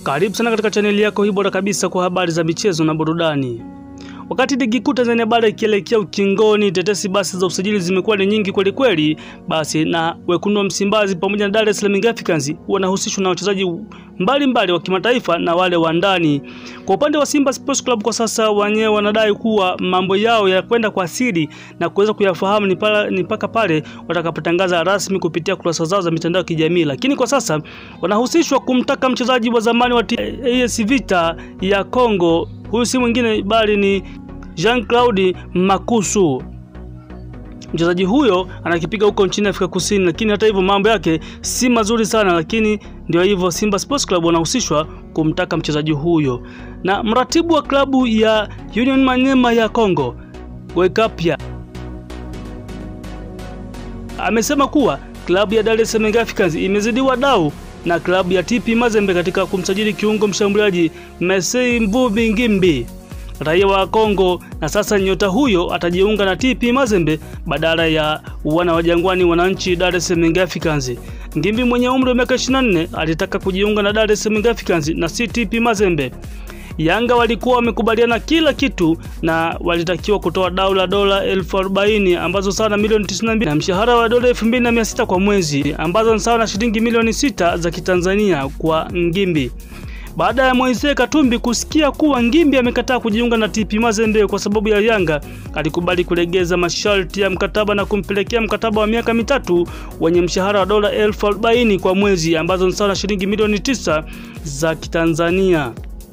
Karibu sana katika chaneli yako hii bora kabisa kwa habari za michezo na burudani. Wakati ligi kuu Tanzania bara ikielekea ukingoni, tetesi basi za usajili zimekuwa ni nyingi kweli kweli, basi na wekundu wa Msimbazi pamoja na Dar es Salaam Young Africans wanahusishwa na wachezaji mbalimbali wa kimataifa na wale wa ndani. Kwa upande wa Simba Sports Club, kwa sasa wenyewe wanadai kuwa mambo yao yanakwenda kwa siri na kuweza kuyafahamu ni mpaka pale watakapotangaza rasmi kupitia kurasa zao za mitandao ya kijamii, lakini kwa sasa wanahusishwa kumtaka mchezaji wa zamani wa AS Vita ya Kongo huyu si mwingine bali ni Jean-Claude Makusu. Mchezaji huyo anakipiga huko nchini Afrika Kusini, lakini hata hivyo mambo yake si mazuri sana, lakini ndio hivyo, Simba Sports Club wanahusishwa kumtaka mchezaji huyo. Na mratibu wa klabu ya Union Manyema ya Kongo Wekapia amesema kuwa klabu ya Dar es Salaam Young Africans imezidiwa dau na klabu ya TP Mazembe katika kumsajili kiungo mshambuliaji Messi Mvubi Ngimbi raia wa Kongo, na sasa nyota huyo atajiunga na TP Mazembe badala ya wana wa Jangwani wananchi Dar es Salaam Young Africans. Ngimbi mwenye umri wa miaka 24 alitaka kujiunga na Dar es Salaam Young Africans na si TP Mazembe. Yanga walikuwa wamekubaliana kila kitu na walitakiwa kutoa dau la dola elfu arobaini ambazo sawa na milioni 92 na mshahara wa dola 2600 kwa mwezi ambazo ni sawa na shilingi milioni sita za Kitanzania kwa Ngimbi. Baada ya Moise Katumbi kusikia kuwa Ngimbi amekataa kujiunga na TP Mazembe kwa sababu ya Yanga, alikubali kulegeza masharti ya mkataba na kumpelekea mkataba wa miaka mitatu wenye mshahara wa dola elfu arobaini kwa mwezi ambazo ni sawa na shilingi milioni tisa za Kitanzania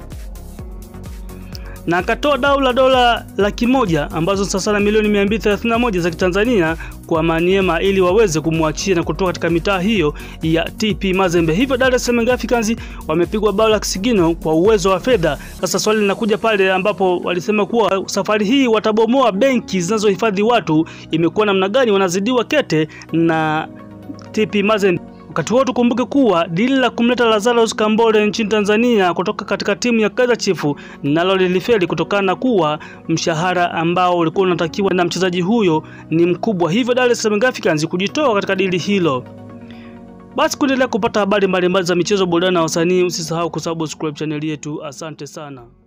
na akatoa dau la dola laki moja ambazo sasa na milioni 231 za Kitanzania kwa Maniema ili waweze kumwachia na kutoka katika mitaa hiyo ya TP Mazembe. Hivyo Dar es Salaam Africans wamepigwa bao la kisigino kwa uwezo wa fedha. Sasa swali linakuja pale ambapo walisema kuwa safari hii watabomoa benki zinazohifadhi watu. Imekuwa namna gani? Wanazidiwa kete na TP Mazembe. Wakati huo tukumbuke kuwa dili la kumleta Lazarus Kambole nchini Tanzania kutoka katika timu ya Kaizer Chiefs nalo lilifeli kutokana na kuwa mshahara ambao ulikuwa unatakiwa na mchezaji huyo ni mkubwa, hivyo Dar es Salaam Africans kujitoa katika dili hilo. Basi kuendelea kupata habari mbalimbali za michezo, burudani na wasanii, usisahau kusubscribe chaneli yetu. Asante sana.